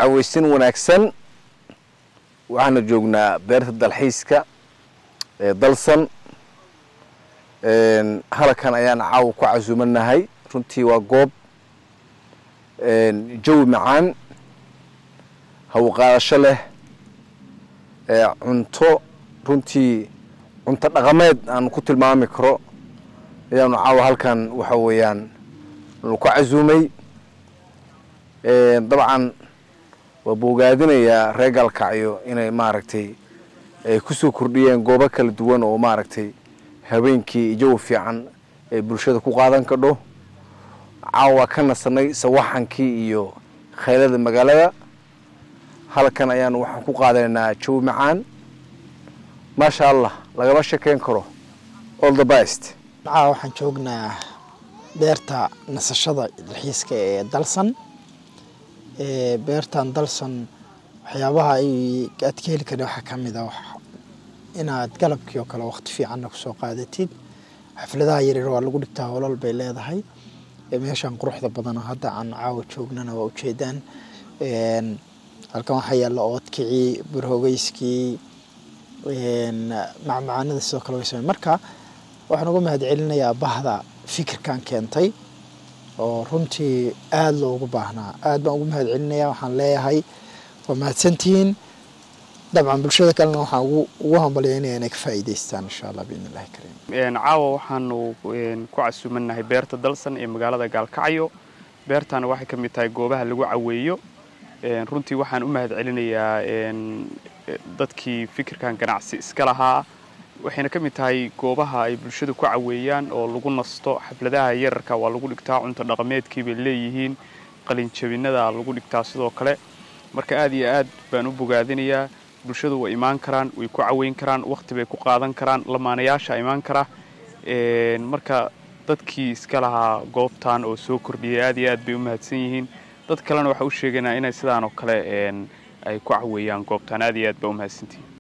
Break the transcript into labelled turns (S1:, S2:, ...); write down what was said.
S1: caweysin wanaagsan waxaana joognaa beerta dalxiiska ee dalsan halkan ayaan caawa ku casuumanahay runtii waa goob jawi macaan hawqaadasho leh cunto runtii cunto dhaqameed aan ku tilmaami karo ayaanu caawa halkan waxa weeyaan ku casuumay dabcan waa bogaadinayaa reer gaalkacyo inay maaragtay ay kusoo kordhiyeen goobo kala duwan oo maaragtay habeenkii jawi fiican ay bulshada ku qaadan kadho caawa ka nasanay sawaxankii iyo khaylada magaalada halkan ayaanu waxaan ku qaadanaynaa jawi macaan maasha allah lagama shekeyn karo all the best
S2: caawa waxaan joognaa beerta nasashada dalxiiska ee dalsan beertan dalsan waxyaabaha aad ka heli kara waxaa ka mid a inaad galabkii oo kale waqti fiicanna kusoo qaadatid xafladaha yaryar waa lagu dhigtaa holal bay leedahay meeshan quruxda badan oo hadda aan caawa joognana waa ujeedaan halkan waxaa yaalla oodkicii burhogeyskii macmacaanada sidoo kale way samey marka waxaan uga mahad celinayaa bahda fikirkan keentay oo runtii aada loogu baahnaa aad baan ugu mahad celinaya waxaan leeyahay waa mahadsantihiin dabcan bulshada kalena waxaan ugu hambalyaynaya inay ka faa'iidaystaan insha allah biidn illahi kariim
S3: caawa waxaanu ku casuumanahay beerta dalsan ee magaalada gaalkacyo beertana waxay ka mid tahay goobaha lagu caweeyo runtii waxaan u mahad celinayaa dadkii fikirkan ganacsi iska lahaa waxayna ka mid tahay goobaha ay bulshadu ku caweeyaan oo lagu nasto xafladaha yararka waa lagu dhigtaa cunto dhaqameedkii bay leeyihiin qalinjabinada lagu dhigtaa sidoo kale marka aad iyo aad baan u bogaadinayaa bulshadu way imaan karaan way ku caweyn karaan waqti bay ku qaadan karaan lamaanayaasha imaan kara marka dadkii iska lahaa goobtan oo soo kordhiyay aad iyo aad bay u mahadsan yihiin dad kalena waxaa u sheegaynaa inay sidaan oo kale ay ku caweeyaan goobtan aad iyo aad baa u mahadsantihiin